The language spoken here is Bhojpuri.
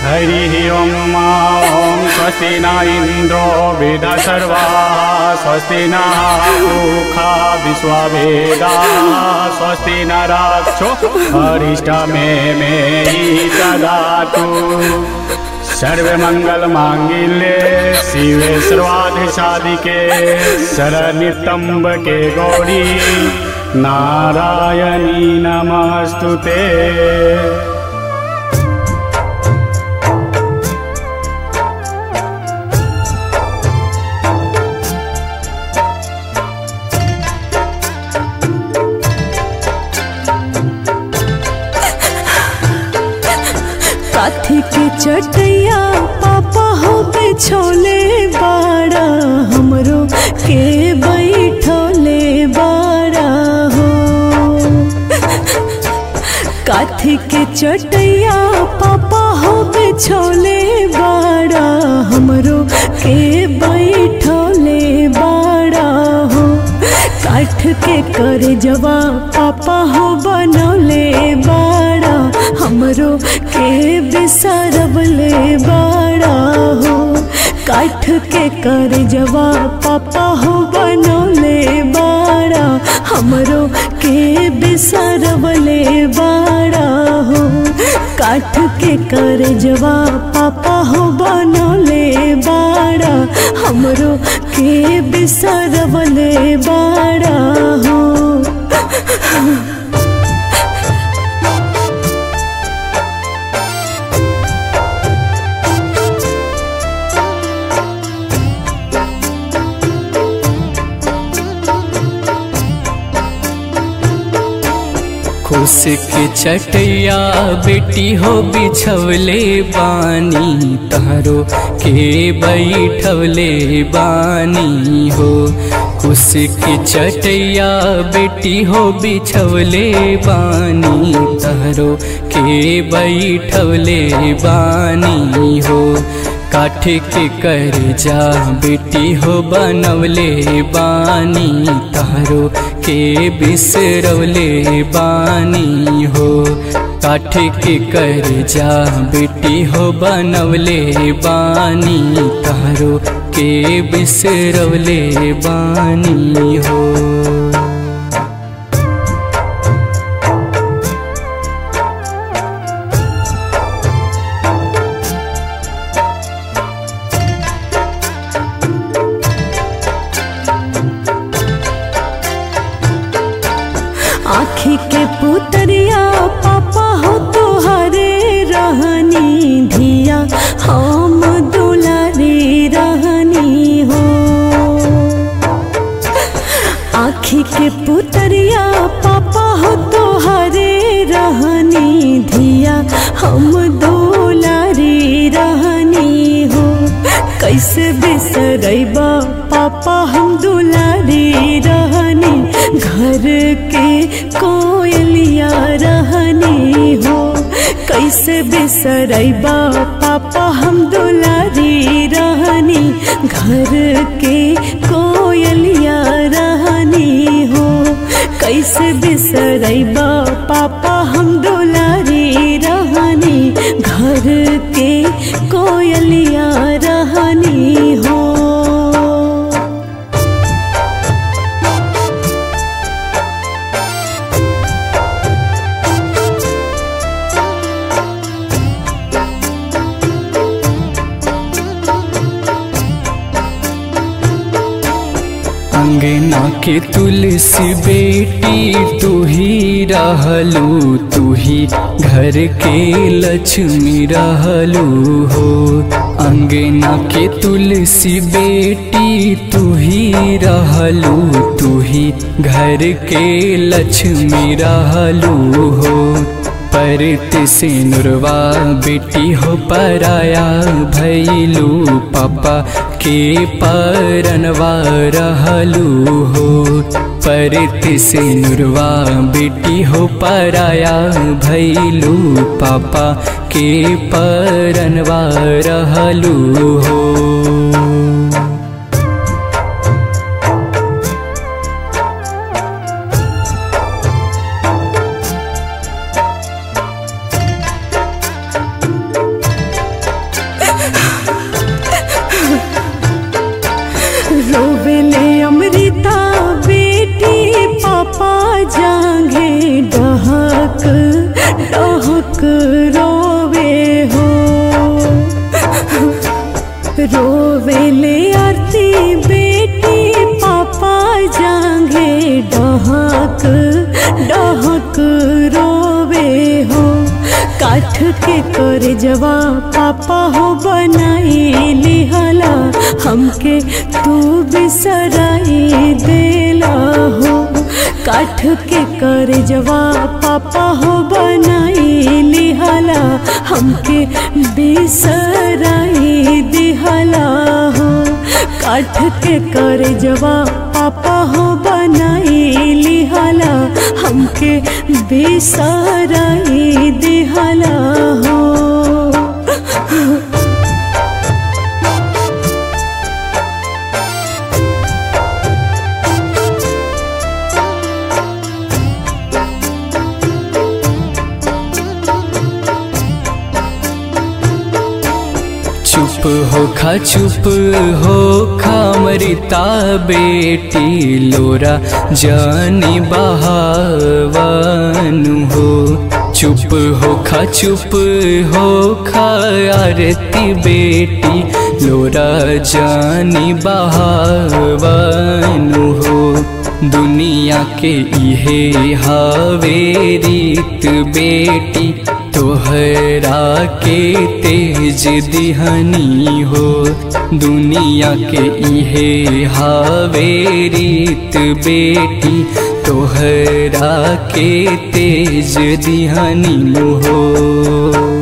हरिः ॐ ॐ स्वस्ति न इन्द्रो वेदसर्वा स्वस्ति न ऊखा विश्ववेदाः स्वस्ति न रक्षो हरिष्टमे मे ददातु सर्वमङ्गलमाङ्गिल्ये शिवे सर्वाधिसाधिके शरनितम्बके गौरी नारायणी नमस्तु ते काथी के चटैया पापा हो बिछोले बाड़ा हमरो के बैठोले बाड़ा हो काथी के चटैया पापा हो बिछोले बाड़ा हमरो के बैठोले बाड़ा हो काठ के कर जवा पापा हो बनौले बाड़ा हमरो के बिसरबले बाड़ा हो काठ के कर जवा पापा हो बनौले बाड़ा हमरो के बिसरबले बाड़ा हो काठ के कर जवा पापा हो बनौले बाड़ा हमरो के बिसरबले बाड़ा हो खुश के चटैया बेटी हो बिछवले बानी तारो के बैठवले बानी हो खुश के चटैया बेटी हो बिछवले बानी तारो के बैठवले बानी हो काठ के कर जा बेटी हो बनवले बानी तारो के बिसरवले बानी हो काठ के कर जा बेटी हो बनवले बानी तारो के बिसरवले बानी हो आखी के पुतरिया पापा हो तुहरे रहनी धिया हम दुलारी रहनी हो आखी के पुतरिया पापा हो तुहरे रहनी धिया हम दुलारी रहनी हो कैसे बिसरैबा पापा हम दुलारी रहनी घर के कोयलिया रहनी हो कैसे बिसरैबा पापा हम दुलारी रहनी घर के कोयलिया रहनी हो कैसे बिसरैबा पापा हम दुलारी रहनी घर के कोयलिया रहनी हो अंगना के तुलसी बेटी तू ही रहलू तू ही घर के लक्ष्मी रहलू हो अंगना के तुलसी बेटी तू ही रहलू तू ही घर के लक्ष्मी रहलू हो परत से नुरवा बेटी हो पराया भैलू पापा के परनवा रहलू हो परत से नुरवा बेटी हो पराया भैलू पापा के परनवा रहलू हो रोवे हो रोवेले आरती बेटी पापा जांगे डहक डहक रोवे हो काठ के कर जवा पापा हो बनाई लिहला हमके तू बिसराई देला हो काठ के कर जवा पापा हो बनाई लिहला हमके बिसराई दिहला हो काठ के कर जवा पापा हो बनाई लिहला हमके बिसराई दिहला हो चुप हो खा चुप हो खा मरिता बेटी लोरा जानी बहावानु हो चुप हो खा चुप हो खा आरती बेटी लोरा जानी बहावानु हो दुनिया के इहे हावे रीत बेटी तोहरा के तेज दिहनी हो दुनिया के इहे हावे रीत बेटी तोहरा के तेज दिहनी हो